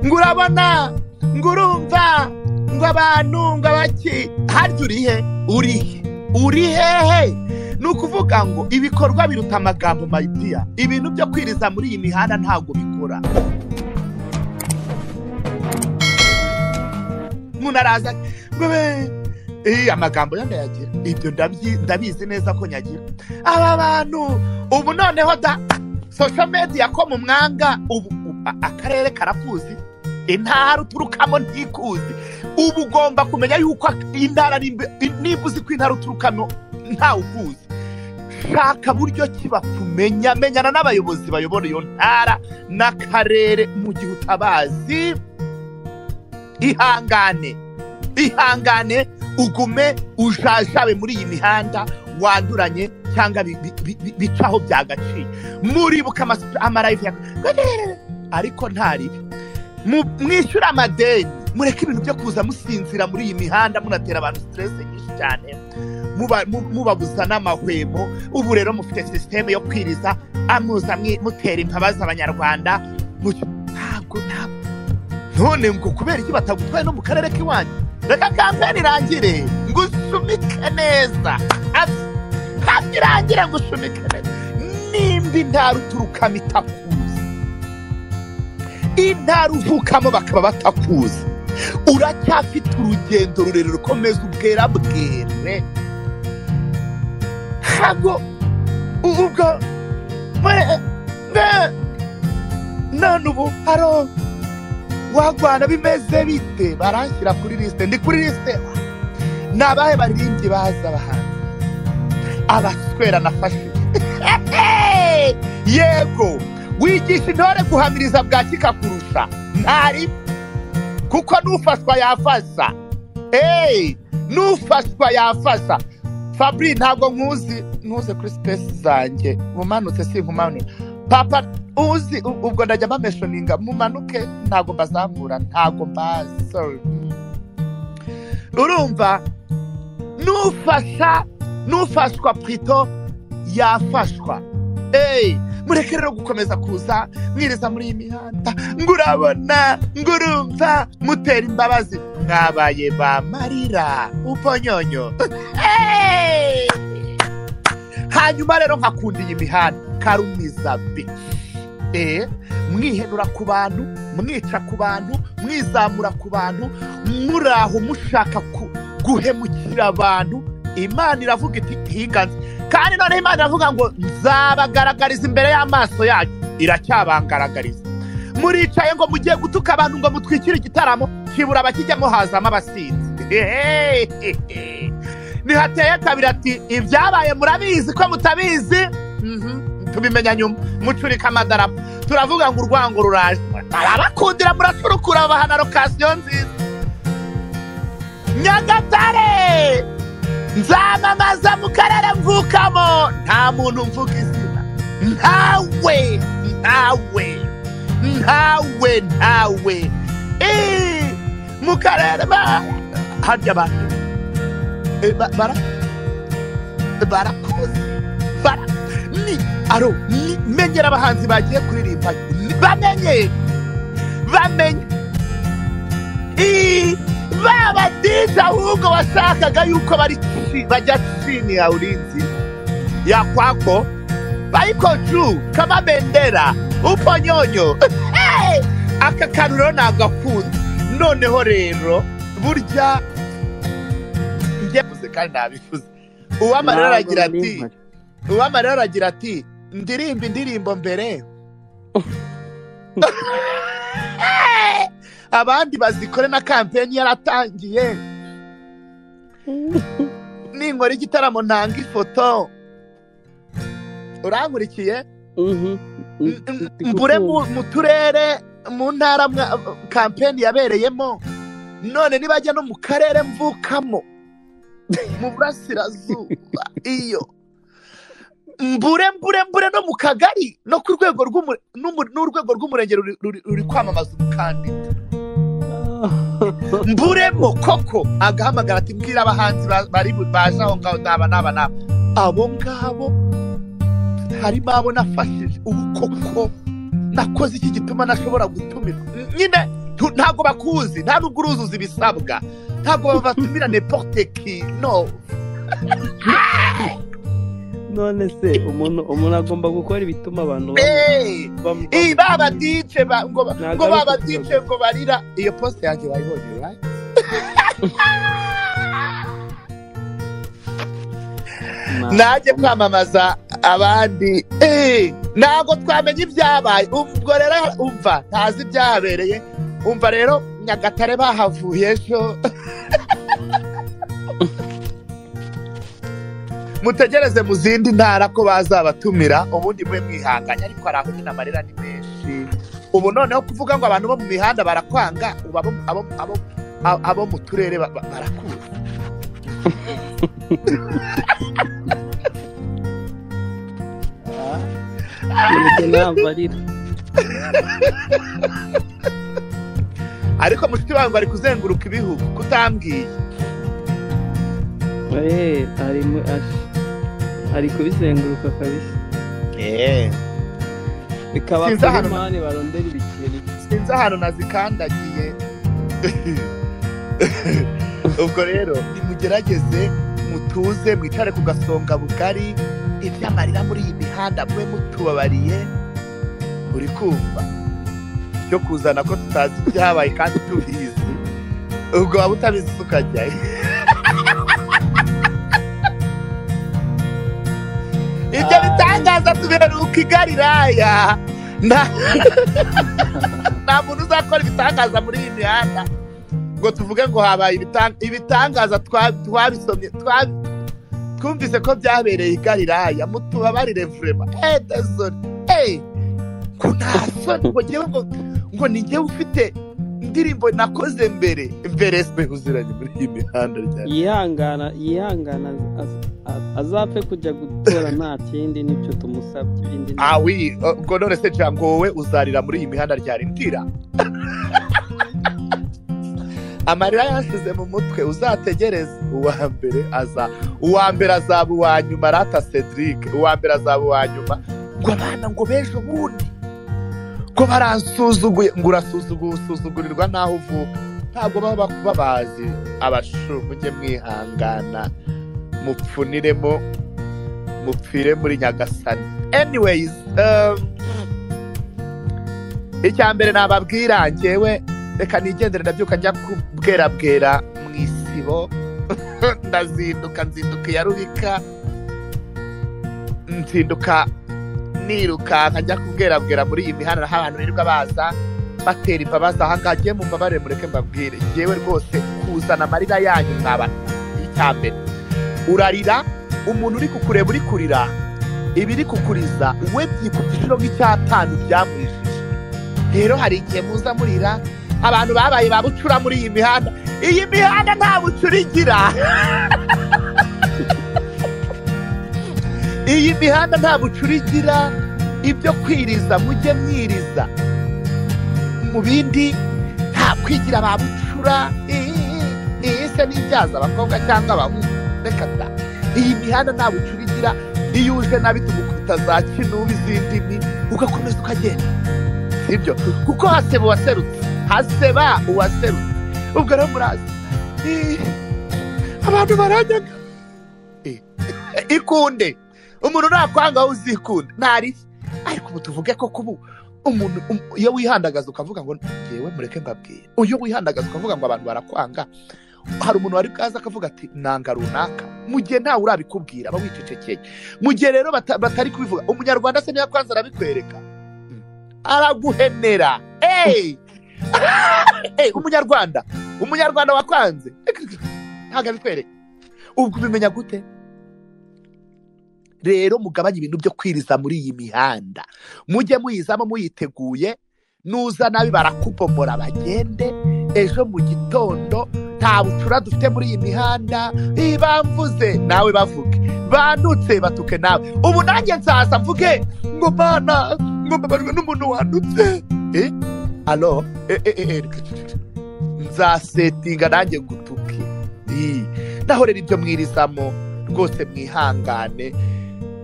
ngo urabona ngo urumva ngo abantu ngo abaki harya uri he uri he uri hehe ni ukuvuga ngo ibikorwa biruta amagambo mayidiya ibintu byo kwiriza muri iyi mihanda ntabwo bikora umuntu araza ngo be- eh, amagambo yo ndayagira ibyo ndabyi- ndabizi neza ko nyagira aba bantu ubu noneho da social media ko mu mwanga ubu u- a- akarere karakuzi intara uturukamo ntikuzi ubu ugomba kumenya yuko intara nimba nimba uzi ko intara uturukamo ntawe ukuzi shaka buryo ki bakumenya menyana n'abayobozi bayobora iyo ntara n'akarere mu gihe utabazi ihangane ihangane ugume ujajabe muri iyi mihanda wanduranye cyangwa bi- bi- bi- bi- bicaho byagaciye muribuka amas- amarayivu ya ariko ntari mu- mwishyure amadeni mureke ibintu byo kuza musinzira muri iyi mihanda munatera abantu siteresi nyinshi cyane muba- mu- mubabuza n'amahwemo ubu rero mufite sisiteme yo kwiriza amuza mwi- mutera imbabazi abanyarwanda mu- ntabwo ntabwo none ngo kubera iki batagutwaye no mu karere k'iwanyu reka kampani irangire ngo usumike neza Asi- hafi irangire ngo usumike neza nimba intara uturukamo itakuzi intara uvukamo bakaba batakuzi uracyafite urugendo rurerure ukomeza ubwera bwere ntabwo u- ubwo mwe- mwe- none ubu haro wagwana bimeze bite baranshyira kuri lisite ndi kuri lisite ni abahe baririmbyi baza abahanzi abaswera nafashe yego wigisha intore guhamiriza bwa kikakurusha ntari kuko n'ufashwa yafasha eee n'ufashwa yafasha fabri ntabwo nkuzi ntuze kuri sipesi zanjye mumanutse sinkumanura papa uzi u- ubwo ndajya mbameshoninga mumanuke ntabwo mbazamura ntabwo mbazi sorry. Mm. urumva nufasha nufashwa purito yafashwa eyi mureke rero gukomeza kuza mwiriza muri iyi mihanda ngo urabona ngo urumva mutera imbabazi mwabaye ba marira uponyonyo Hey! hanyuma rero nkakunda iyi mihanda karumiza bi eh mwihenura ku bantu mwica ku bantu mwizamura ku bantu muraho mushaka ku- guhemukira abantu imana iravuga iti higanze kandi noneho imana iravuga ngo nzabagaragariza imbere y'amaso yanyu iracyabangaragariza muricaye ngo mugiye gutuka abantu ngo mutwikire igitaramo kibura abakijyamo hazamo abasinzi Hehehehe. nihateye kabiri ati ibyabaye murabizi ko mutabizi Mhm. tubimenya nyuma mucurika amadarapo turavuga ngo urwango ruraje barabakundira muracurukura bahana lokasiyo nziza nyagatare nzamamaza mu karere mvukamo nta muntu mvuga izina ntawe ntawe ntawe ntawe Eh, mu karere ba harya abantu eh, ba- bara barakoze bara ni aro ni menyera abahanzi bagiye kuririmba ni- bamenye bamenye Ii, ba badija ahubwo washakaga yuko bari chi- bajya chini ya ulinzi ya kwako bayiko juu kama bendera uponyonyo Hey! aka kantu rero nagakunze noneho rero burya njye mvuze kandi nabivuze uwamarira Ntabwo aragira biri ati mpari. uwamara aragira ati ndirimba indirimbo mbere abandi bazikore na kampeni yaratangiye ninkora igitaramo ntanga ifoto urankurikiye Mhm. M- m- Ndi mbure kukumva. mu mu turere mu ntara mwa- kampeni yabereyemo none nibajya no mu karere mvukamo mu burasirazuba iyo mbure mbure mbure no mu kagari no ku rwego rw'umure- n'umu- n'urwego rw'umurenge ruri- ruri ruri kwamamaza umukandida mburemo koko agahamagara ati mbwira abahanzi ba- bari bu- baje aho ngaho n'aba n'aba n'aba abo ngabo harimo abo nafashije ubu koko nakoze iki gituma ntashobora gutumira nyine Tu- ntabwo bakuzi nta nubwo uruzuza ibisabwa ntabwo babatumira neporte ki no none se umuntu umuntu agomba gukora ibituma abantu Eh, bamu- eh, baba dj ba- ngo ba- Ntabwo ngo ari baba ukuvuga. dj ngo barira iyo poste yanjye wayibonye right? bamu- najye kwamamaza abandi Eh, ntabwo twamenya ibyabaye ubwo rero umva ntazi ibyahabereye umva rero nyagatare bahavuye ejo mutegereze mu zindi ntara ko bazabatumira ubundi mube mwihanganye ariko hari aho nyine amarira ni menshi ubu noneho kuvuga ngo abantu bo mu mihanda barakwanga ubu abo- abo- abo- abo- abo mu turere ba- ba- barakuzi Nibyo ntabwo arira ariko mushiki wawe ngo ari kuzenguruka ibihugu kutambwiye Eh, ari mu- ash- ari kubizenguruka kabisa bikaba Sinzi kuri ahantu- mani barondera ibikeri sinzi ahantu nazikandagiye ubwo rero nimugerageze mutuze mwicare ku gasonga bugari iby'amarira muri iyi mihanda mwe mutubabariye uri kumva cyo kuzana ko tutazi ibyabaye kandi tubizi ubwo waba utabizi tukajyayo ibyo bitangaza tuberuka igariraya nta nta muntu uzakora ibitangaza muri iyi mihanda ngo tuvuge ngo habaye ibitang- ibitangaza twa- twabisomye twa- twumvise ko byabereye i galilaya mutubabarire vurema edesoni eyi ko nta soni ngo njyewe ngo ngo ni njyewe ufite indirimbo nakoze mbere mbere sibe uziranye muri iyi mihanda ryari yihangana yihangana az- az- azapfe kujya gutora nta kindi n'ibyo tumusabye ibindi ni- awi ngo none se nshya ngo wowe uzarira muri iyi mihanda ryari mbwira amarira yashyize mu mutwe uzategereze uwa mbere aza uwa mbere azaba uwa nyuma rata cedric uwa mbere azaba uwa nyuma ngo abana ngo b'ejo bundi ngo baransuzuguye ngo urasuzuguye usuzugurirwa n'aho uvuka ntabwo baba bakuba bazi abashu mujye mwihangana mupfuniremo mupfire muri nyagasani anyways um, icya mbere nababwira njyewe reka nigendere ndabyuka njya kubwerabwera mu isibo ndazinduka nzinduka iya rubika nzinduka nirukanka njya kubwerabwera muri iyi mihanda aho abantu birirwa baza batera imbabazi aha ngaha njyewe mumbabarire mureke mbabwire njyewe rwose kuzana amarira yanyu nkaba icya mbere urarira umuntu uri kukureba uri kurira ibiri kukuriza we byikubye inshuro nk'icyatanu byamwijije rero hari igihe muza murira abantu babaye ba bucura muri iyi mihanda iyi mihanda nta bucura igira iyi mihanda nta bucura igira ibyo kwiriza mujye mwiriza mu bindi nta kwigira ba bucura iyi- iyi se n'ibyaza abakobwa cyangwa abahungu reka da iyi mihanda nta bucura igira iyo uje nabi tugukubita za kinubi z'indimi ugakomeza ukagenda sibyo kuko haseba uwaserutse haseba uwaserutse ubwo rero murazi Eh, abantu barajyaga Eh, ikunde umuntu nakwanga aho uzikunde ntarihe ariko ubu tuvuge ko kubu umuntu um- iyo wihandagaza ukavuga ngo ngewe mureke mbabwire iyo wihandagaza ukavuga ngo abantu barakwanga hari umuntu wari bwaza akavuga ati nanga runaka mu gihe ntawe urabikubwira aba wicecekeye mu gihe rero bata- batari kubivuga umunyarwanda se niba kwanza arabikwereka araguhenera eyi Eyi, umunyarwanda umunyarwanda wakwanze ntabwo abikwereka ubwo ubimenya gute rero mugabanye ibintu byo kwiriza muri iyi mihanda mujye muyizamo muyiteguye nuza nabi barakubomora bagende ejo mu gitondo nta bucura dufite muri iyi mihanda Ih, bamvuze nawe bavuge bandutse batuke nawe ubu nanjye nzaza mvuge ngo bana ngo mbabajwe n'umuntu wandutse Eh? alo Eh, eh, eh, eh, reka, reka, reka. nzasetinga nanjye ngutuke Ih, naho rero ibyo mwirizamo rwose mwihangane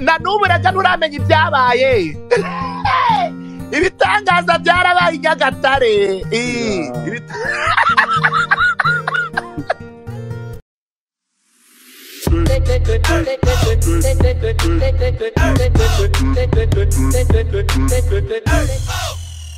na n'ubu urajya nturamenya ibyabaye ibitangaza byarabaye i nyagatare Eh, Yeah. ibita- Hey.